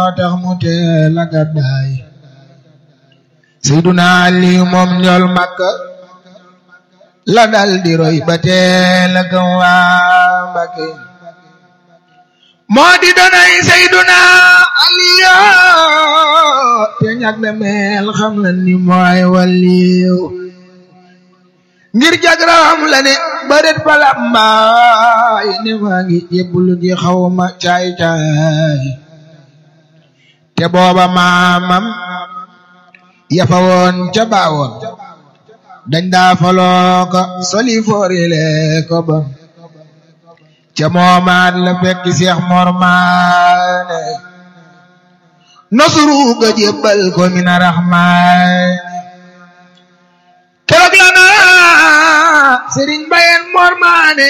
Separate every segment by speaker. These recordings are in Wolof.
Speaker 1: tax mu teel a gàddaay Seyduna Aliyu moom njool Makka la dal di roy ba teel a gëm waa Mbakke moo di donay Seyduna Aliyu te ñag na mel xam na ni mooy waliyu ngir jagram la ne bëret palambaay ne maa ngi yëbbulu ji xawma caay caay te booba maamam yafa woon ca baawoon dañ daa faloo ko soli foorile ko bon ca moomaat la fekk Seex Mor Maane nosuru ga jébbal ko mina raxmaan keroog la na Sëriñ Bayen Mor Maane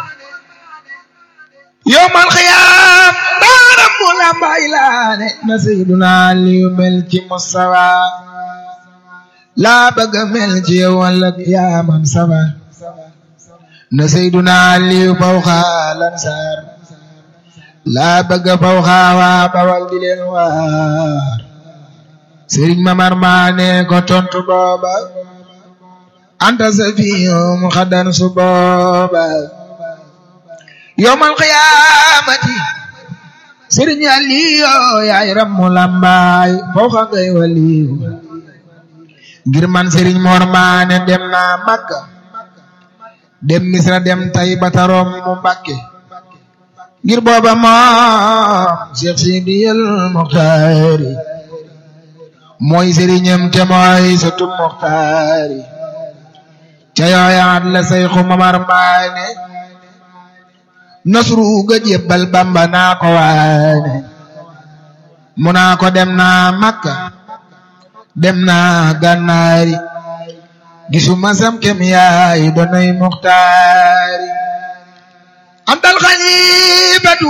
Speaker 1: yowmal xiyaam daaram mu lambay laane na Seyduna Aliyu mel ci Mustafa laa bëgga mel ci yow walla yaa man safa na Seyduna Aliyu fawxa lansaar laa bëgga fawxa waa bawal di leen waar Sëriñ Mamar Maane ko tontu booba anta safiyum xadan su booba yowmal qiyaamati sëriñ Aliyu yaay rammu lambaay fawxa ngay waliyu ngir man sëriñ Mor Maane dem naa Makka dem Misra dem Tayba tarom mu Mbàkke ngir booba moom Cheikh Sidiyal Muxtaari mooy sëriñam te mooy sëtu Muxtaari ca yooyaat la Seyxu Mamar Maane nasru ga jébbal Bamba naa ko waane mu naa ko dem naa Makka dem naa Gànnaari gisuma sam kem yaay doonay Muxtaari antal xalifatu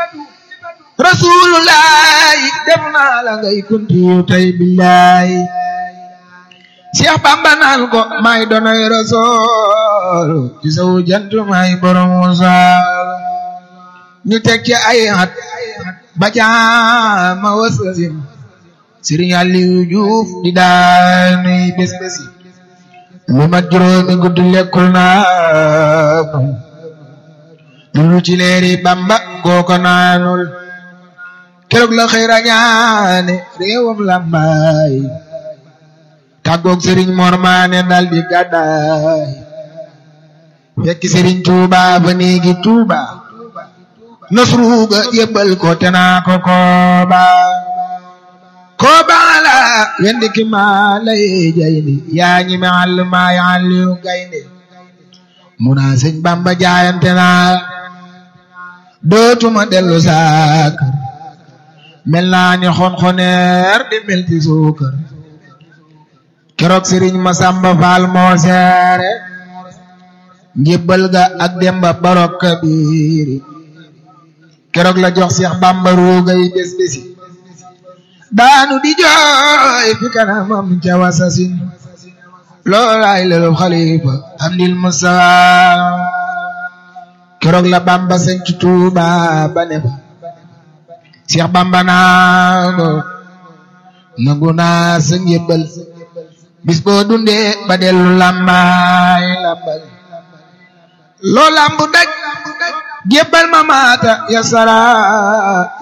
Speaker 1: rasulullahi dem naa la ngay kuntiyu tay billahi Cheikh Bamba naan ko may doonay rasul ci sawu jant may borom wasal ñu teg ci ay at ba jaama wasasim Sëriñ Aliyu Juuf di daanuy bés bési lu mat juróomi guddi lekkul naa dulu ci leeri Bamba kooko naanul keroog la xëy rañaane réewam lambaay tàggoog Sëriñ Mor Maane dal di gàddaay fekk Sëriñ Tuuba ba néegi Tuuba nasru ga yëbbal ko te naa ko kooba kooba la wendi ki maa lay jayndi yaa ñi me àll maa ya àlliyu gaynde mu naa sëñ Bamba jaayante naa dootuma dellu saakar mel naa ni xonxoneer di mel ci suukar keroog sëriñ Masamba Faal moo seere njébbal ga ak demba barok kabiiri keroog la jox Seex Bamba ruugay bés bési daanu di jooy fi kanamam ca wasasin loolaay lelu xalifa amdil Mustafa keroog la Bamba sanc Tuuba ba ne fa Seex Bamba naa ko nangu naa sa njébbal bis boo dundee ba dellu lambaay lambal loo lambu daj jébbal ma maata ya sara